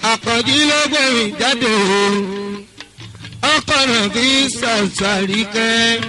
àkànjí ló gbẹ̀mí jáde o ọkọ̀ náà fi ṣàṣàrí kẹ́.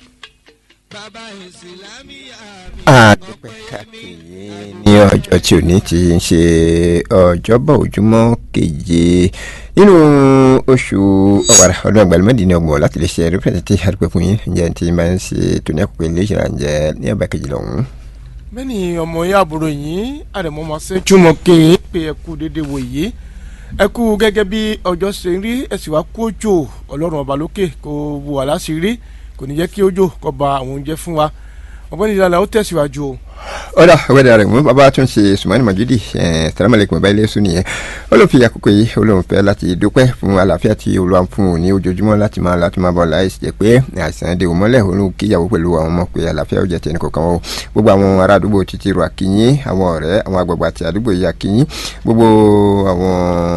bàbá ìsìlámíyà mi. àdúpẹ́ káàkiri ní ọjọ́ tí ò ní ti ń ṣe ọjọ́bọ̀ ojúmọ́ keje nínú oṣù ọ̀wàrà ọdún àgbàlùmọ́dì ní ọgbọ̀n láti lè ṣe rẹpẹtẹtì àdúpẹ́ fún yín ǹjẹ́ tí máa ń ṣe tòní àkókò ilé ìṣẹ̀lẹ̀ ǹjẹ́ ní ọba kejì lọ́hùn. bẹ́ẹ̀ni ọmọ yín àbúrò yín àdèmọ́ máa ṣe túmọ̀ kí n pé ẹ kú déédéé wò yìí ẹ kú gẹ́gẹ́ bí ọjọ́ ṣe ń rí ẹ sì wá kú òjò ọlọ́run ọba lókè kó wù wá láṣìírí kò ní jẹ́ kí òjò kó ba àwọn oúnjẹ fún wa ọ̀gbẹ́ni ìlànà ó tẹ̀síwájú o. ọ̀dà ọ̀gbẹ́dà rẹ̀ mú bàbá tún ṣe sùmọ́nì mọ̀júdì sàlámàlẹ́kùn bàbá ilé sùn nìyẹn ó ló fi àkókò yìí olóhùn fẹ́ láti dúpẹ́ fún àlàáfíà tí olúwa ń fún òun ní ojoojúmọ́ láti máa láti máa bọ̀ láì ṣe pé àìsàn dè mọ́lẹ̀ òun kíyàwó pẹ̀lú àwọn ọmọ pé àlàáfíà ó jẹ́ tẹnì kọ̀ọ̀kan o gbogbo àwọn ará àdúgbò títí ro àkínyín àwọn ọ̀rẹ́ àwọn àgbààgbà àti àdúgbò yìí àkínyín gbogbo àwọn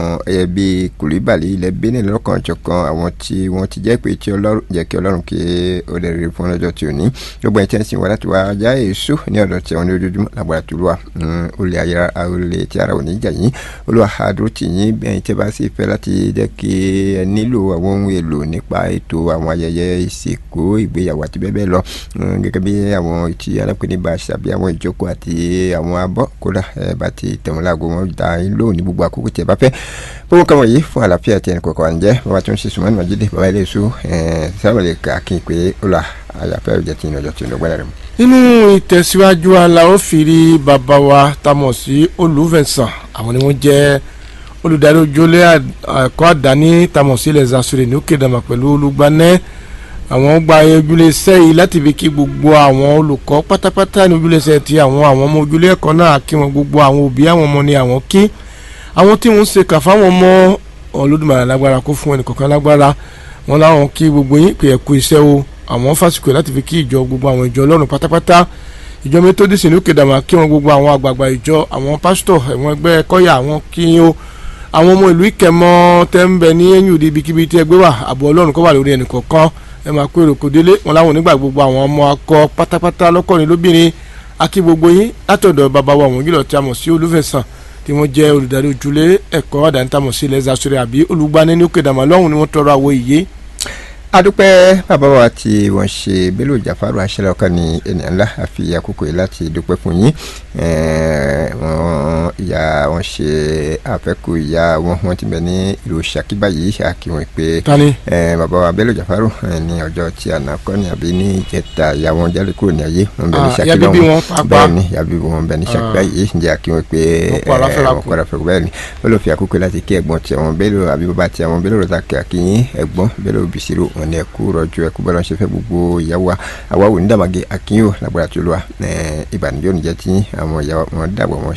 ẹbí kùlíbàlì ilẹ̀ benin lọ́kàn jọ̀kan àwọn tí wọ́n ti jẹ́ pé tí ọlọ́run jẹ́ kí ọlọ́run kí ó lè rí fún ọlọ́jọ́ tí ò ní gbogbo ẹ̀ tí wọ́n sì wá láti wá já èso ní ọ̀dọ̀ tí wọ́n ní ojoojúmọ́ lágbára tó lùwà olè ayára olè tí ara ò ní jà yín olùwà àdúró tì yín bí ẹ̀yin tẹ́ bá sì fẹ́ láti jẹ́ kí ẹ nílò àwọn ohun èlò nípa ètò àwọn ayẹyẹ ìsìnkú ìgbéyàwó àti bẹ́ẹ̀ bẹ́ẹ̀ lọ gẹ́gẹ́ bí àwọn tí alápẹ̀ni bá ṣàbí àwọn ìjókòó àti àwọn abọ́ kódà ẹ bá ti tẹ̀wọ́n láago wọn dá yín lóhùn ní gbogbo àkókò tí ẹ bá fẹ́ gbogbo kan wọ̀nyí fún àlàáfíà tí ẹnì kọ̀ọ̀kan wà ń jẹ́ bàbá tó ń ṣe sùnmọ́nì màjídé bàbá ilé ìṣú sábàlẹ̀ kàkín pé ó là àyàfẹ́ òjẹ́ tí ìnájọ́ tí ìnáwó rẹ̀ mú nínú ìtẹ̀síwájú aláwọ̀ fìrí bàbá wa tamọ̀ sí olùfẹ̀sán àwọn ni wọ́n jẹ́ olùdarí ojúlé ẹ̀kọ́ àdáni tamọ̀ sí ilẹ̀ zasore ní òkè dàmà pẹ̀lú olùgbanẹ́ àwọn gba ojúlé iṣẹ́ yìí láti fi kí gbogbo àwọn olùkọ́ pátápátá ní ojúlé iṣẹ́ ti àwọn àwọn ọmọ ojúlé ẹ̀kọ́ náà kí wọn gbogbo àwọn òbí àwọn ọmọ ni àwọn kí àwọn tí wọ́n ń ṣe kà fáwọn ọmọ Olódùmarè lágbára kó fún ẹnì kọ̀ọ̀kan lágbára wọn láwọn kí gbogbo yín pé ẹ kú iṣẹ́ o àwọn fásikò láti fi kí ìjọ gbogbo àwọn ìjọ ọlọ́run pátápátá ìjọ methodist ní òkè dàmà kí wọn gbogbo àwọn àgbààgbà ìjọ àwọn pásítọ̀ àwọn ẹgbẹ́ kọ́yà àwọn kí o àwọn ọmọ ìlú ìkẹmọ tẹ́ ń bẹ ní ẹ̀yìn òde ibikíbi tí ẹgbẹ́ wà àbọ̀ ọlọ́run kó wà lórí ẹnì kọ̀ọ̀kan ẹ máa kó èrò kò délé wọn láwọn onígbà gbogbo àwọn ọmọ akọ pátápátá lọ́kọ̀ọ́rin lóbìnrin akí gbogbo yín látọ̀dọ̀ bàbá wa wọ̀nyí lọ tí a mọ̀ sí olúfẹ̀sán tí wọ́n jẹ́ olùdarí ojúlé ẹ̀kọ́ àdáńtàmọ̀ sí ilẹ̀ zasore àbí olùgbani ní òkè dàmà lọ́hùn ni wọ́n tọrọ àwọ̀ ìyé adúpẹ́ bàbá wa tí wọ́n ṣe Bello Jafaru aṣẹ́lẹ̀ ọkàn ní ènìyàn ńlá àfi àkókò yìí láti dúpẹ́ fún yín wọ́n ìyá wọn ṣe àfẹ́kù ìyá wọn wọ́n ti bẹ̀ ní ìlú Ṣakí báyìí àkíwọ̀n pé Tani? bàbá wa Bello Jafaru ní ọjọ́ tí àná kọ́ ni àbí ní ìjẹta ìyá wọn jáde kúrò ní ayé wọn bẹ̀ ní Ah, Ṣakí ìyá bíbí lọ́hùn. wọn pàápàá. bẹ́ẹ̀ ni ìyá bíbí wọn bẹ̀ ní Ṣakí Ah. báyìí ǹjẹ́ àkíwọ̀n pé Wọ́n kọ́ aláfẹ́ra kù. wọ́n kọ́ aláfẹ́ra kù bẹ́ẹ̀ ni ó lọ fi àkókò láti kí ẹ̀gbọ́n tí àwọn Bello àbí bàbá tí àwọn Bello Razak akínyìn ẹ̀gbọ́n Bello Bisiru wọn ni ẹ̀kú rọ̀jò ẹ̀kú bọ́lá ṣe fẹ́ gbogbo ìyàwó wa àwa wò ní dàmàgé akínyìn ò lágbára tó lọ́wọ́ ìbànújẹ́ ò ní jẹ́ tí àwọn ìyàwó wọn dàgbà wọn